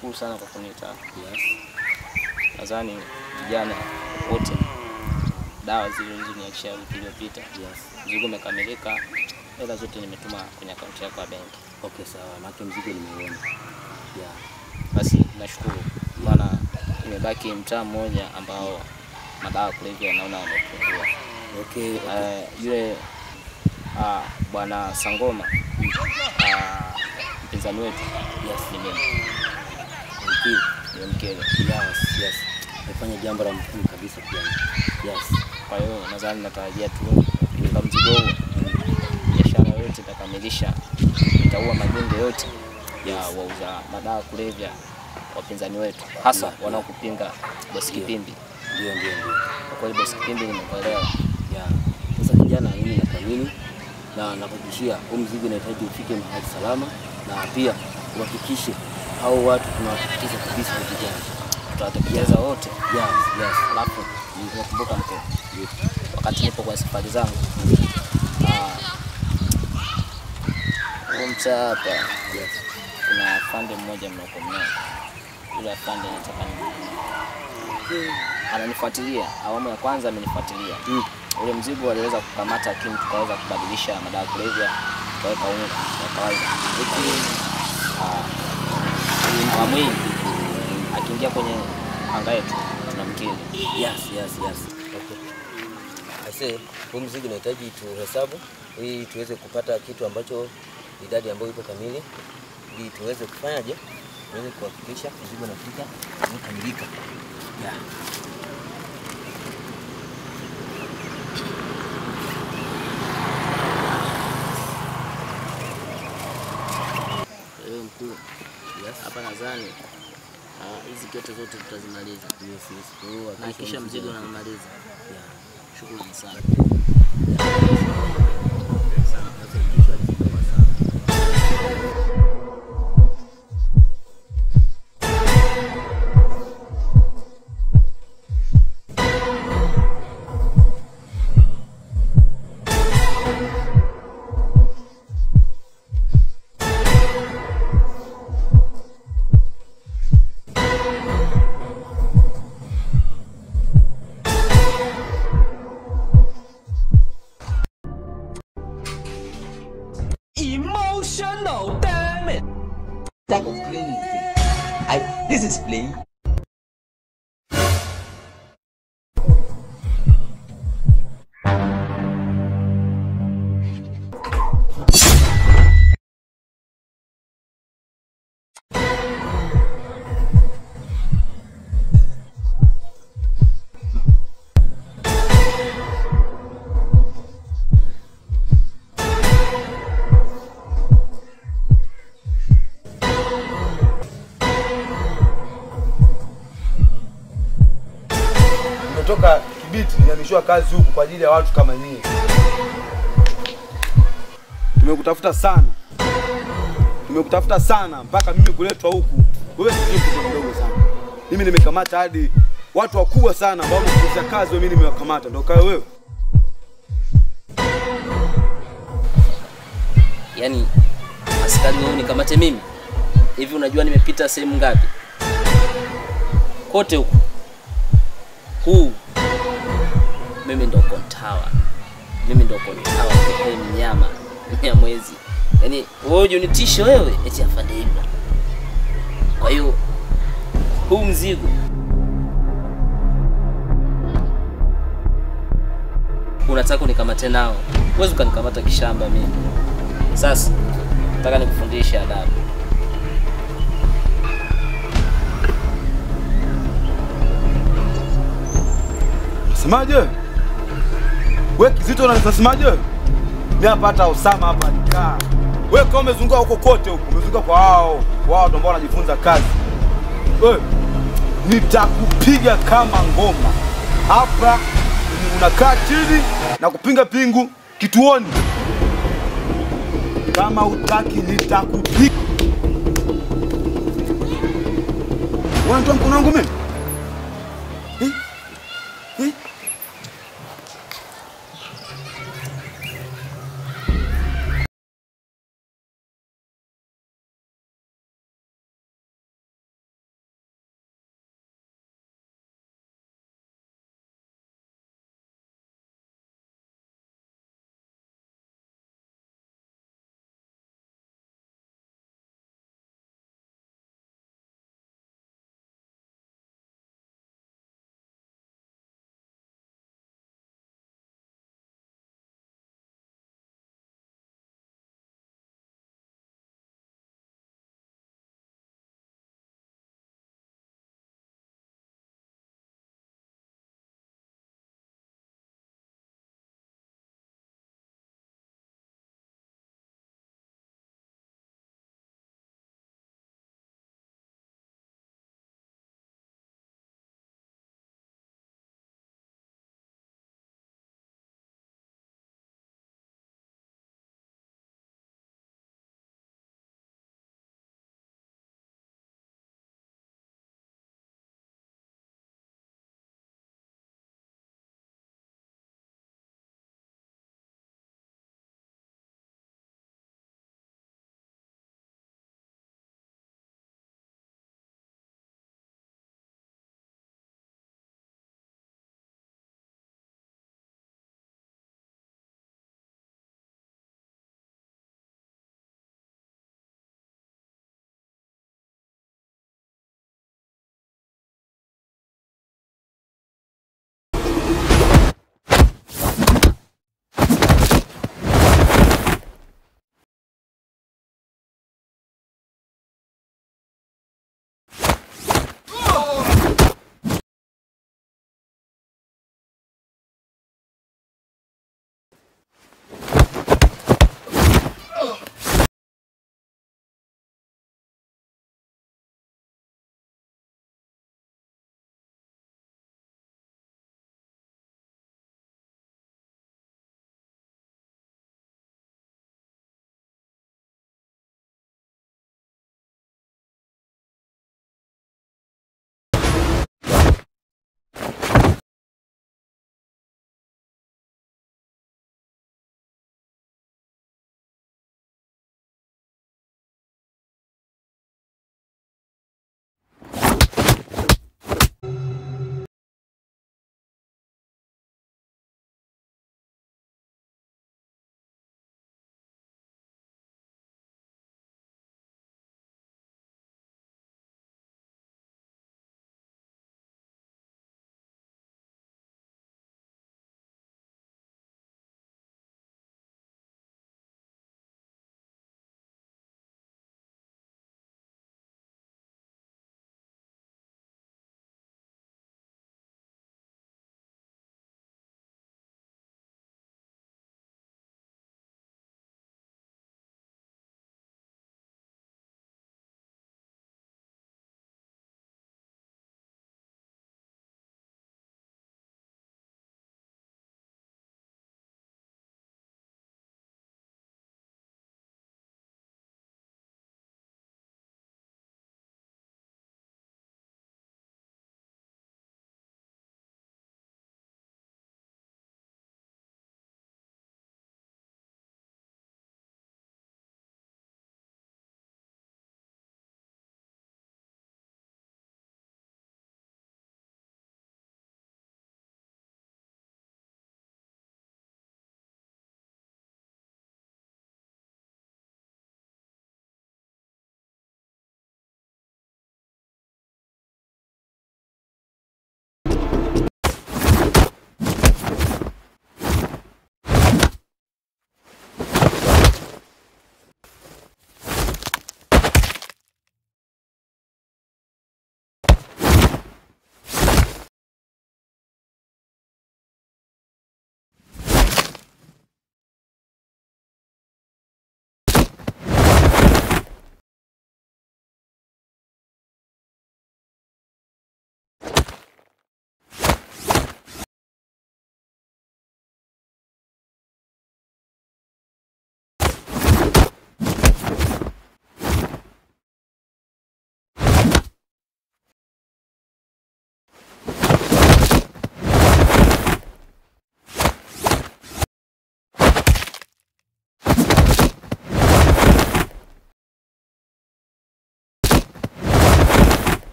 nashukuru sana kwa kuniita. Yes. Nadhani vijana wote, dawa zile ulizoniachia wiki iliyopita, Yes. mzigo umekamilika, hela zote nimetuma kwenye akaunti yako ya benki. Okay, sawa. Maana mzigo nimeuona. Yeah. Basi nashukuru, maana imebaki mtaa mmoja ambao madawa ya kulevya naona wamepungua. Okay. okay. Eh, yule ah, bwana Sangoma ah, mpinzani wetu Yes. ni mimi, Okay. nimemkele. Yes, yes. Umefanya jambo la muhimu kabisa pia. Yes. Kwa hiyo nadhani natarajia tu kwa mzigo huu biashara yote itakamilisha, itaua magenge yote ya wauza madawa ya kulevya wapinzani wetu, hasa Yeah, yeah. wanaokupinga Bosi Ndio. Kipimbi. Ndio, ndio, ndio. Kwa kweli Bosi Kipimbi nimekuelewa. Yeah. Sasa kijana, mimi nakuamini na nakuhakikishia huu mzigo unahitaji ufike mahali salama, na pia uhakikishe hao watu tunawahakikisha kabisa ni vijana. Tutawatekeleza wote. Yes, yes. Alafu nimekumbuka mke, wakati nipo kwa safari zangu ah, huu mtaa hapa Yes. kuna afande mmoja mnaokomea, yule afande nataka ni ananifuatilia. Awamu ya kwanza amenifuatilia Mm. ule mzigo aliweza kukamata, lakini tukaweza kubadilisha madawa ya kulevya tukaweka unga wa kawaida. Lakini ah, awamu hii akiingia kwenye anga yetu tunamkili. Yes, yes, yes. Okay. I say, huu mzigo unahitaji tuhesabu ili tuweze kupata kitu ambacho idadi ambayo iko kamili ili tuweze kufanyaje? Tuweze kuhakikisha mzigo unafika umekamilika. Yeah. Wewe mkuu, Yes. hapa nadhani ah, hizi kete zote tutazimaliza Yes, yes. Kwa hiyo na kisha mzigo unafika. unamaliza. Yeah. Shukrani sana. Emotional, damn it! type of playing is this? I, this is playing. Nimetoka Kibiti nihamishwa kazi huku kwa ajili ya watu kama nyie. Tumekutafuta sana, tumekutafuta sana mpaka mimi kuletwa huku. Wewe si mtoto mdogo sana, mimi nimekamata hadi watu wakubwa sana ambao wamekuza kazi, mimi nimewakamata. Ndio kawe wewe Yaani askari wewe nikamate mimi hivi? Unajua nimepita sehemu ngapi? Kote huku huu, mimi ndo kontawa, mimi ndo kontawa pekee, mnyama mnyamwezi. Yaani wewe unitishe wewe eti afande hivyo. Kwa hiyo huu mzigo unataka unikamate nao, huwezi ukanikamata kishamba mimi. Sasa nataka nikufundishe adabu. Semaje? We Kizito unasemaje? Mimi hapa hata Osama hapa nikaa. Wewe kama umezunguka huko kote huko, umezunguka kwa wao, wao ndio ambao wanajifunza kazi. Wewe nitakupiga kama ngoma. Hapa unakaa chini na kupinga pingu kituoni. Kama utaki nitakupiga. Unatoa mkono wangu mimi?